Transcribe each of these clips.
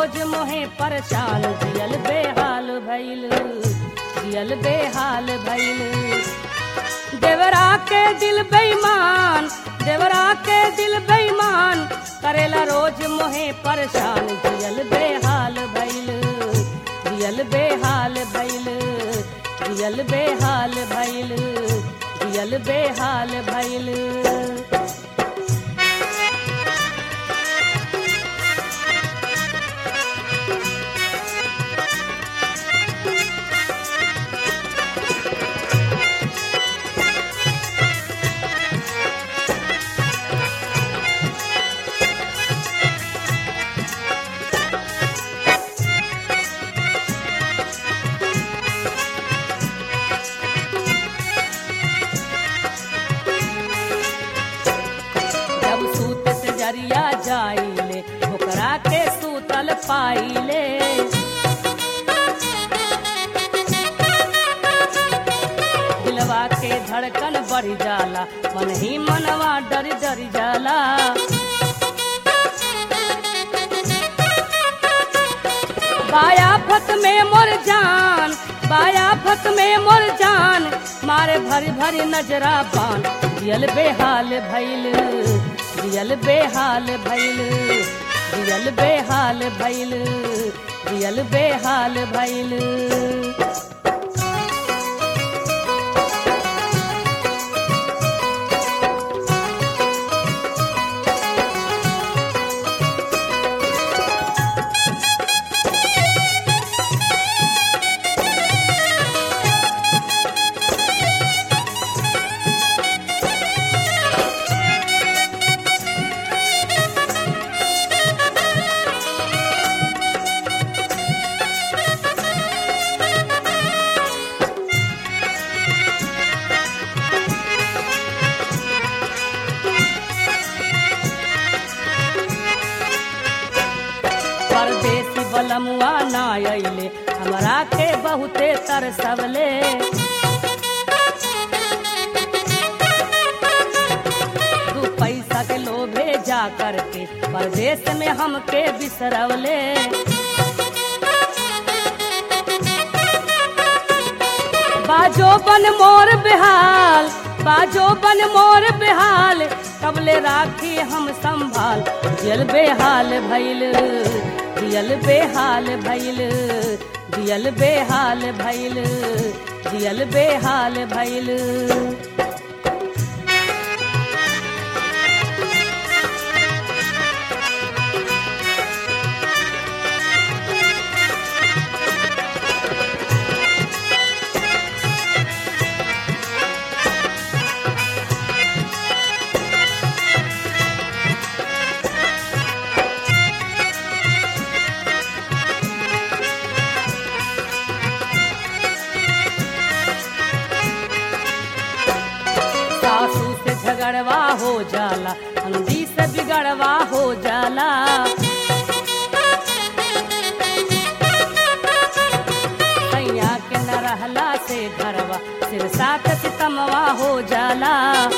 रोज मोहे परेशान जियल बेहाल भइल जियल बेहाल भइल देवरा के दिल बेईमान देवरा के दिल बेईमान करेला रोज मोहे परेशान जियल बेहाल भइल जियल बेहाल भइल जियल बेहाल भइल जियल बेहाल भइल जब सूत से जरिया जाइले ओकरा के सूतल पाइले दिलवा के धड़कन बढ़ जाला मन ही मनवा डर डर जाला बाया फत में मोर जान बाया फत में मोर जान मारे भरी भरी नजरा बान दियल बेहाल भइल दियल बेहाल भइल दियल बेहाल भइल दियल बेहाल भइल परदेसी बलमुआ ना अइले हमरा के बहुते तरसवले दू पैसा के लोभे जा करके परदेश में हमके बिसरवले बाजो बन मोर बेहाल बाजो बन मोर बेहाल कबले राखी हम संभाल दियल बेहाल भइल दियल बेहाल भइल दियल बेहाल भइल दियल बेहाल भइल सासू से झगड़वा हो जाला अंधी से बिगड़वा हो जाला सैया के न रहला से घरवा सिर सात सितमवा हो जाला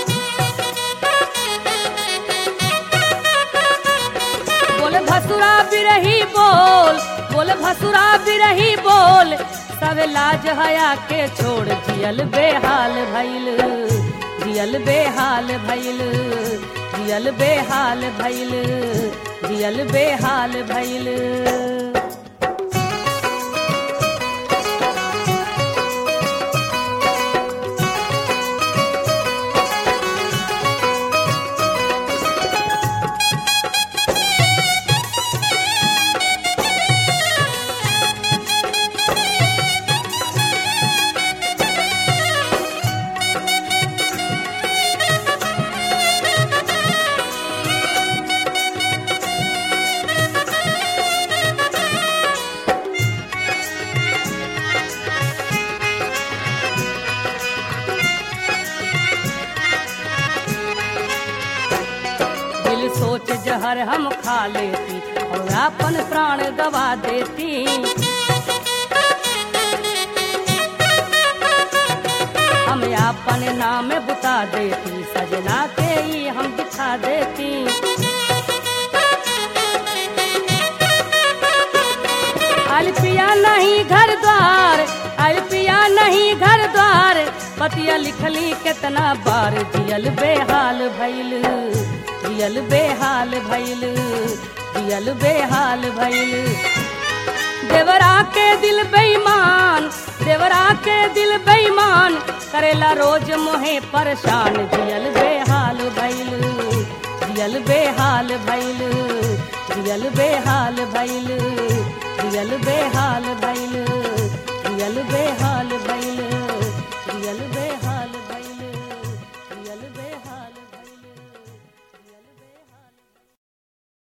बोल भसुरा बिरही बोल बोल भसुरा बिरही बोल सब लाज हया के छोड़ जियल बेहाल भइल जियल बेहाल भइल जियल बेहाल भइल जियल बेहाल भइल दिल सोच जहर हम खा लेती और अपन प्राण गवा देती हम अपन नाम बुता देती सजना के ही हम दिखा देती नहीं घर द्वार आयल पिया नहीं घर द्वार पतिया लिखली कितना बार जियल बेहाल भैल जियल बेहाल भैल जियल बेहाल भैल देवरा के दिल बेईमान देवरा के दिल बेईमान करेला रोज मोहे परेशान जियल बेहाल भैल जियल बेहाल भैल जियल बेहाल भैल जियल बेहाल भैल जियल बेहाल भैल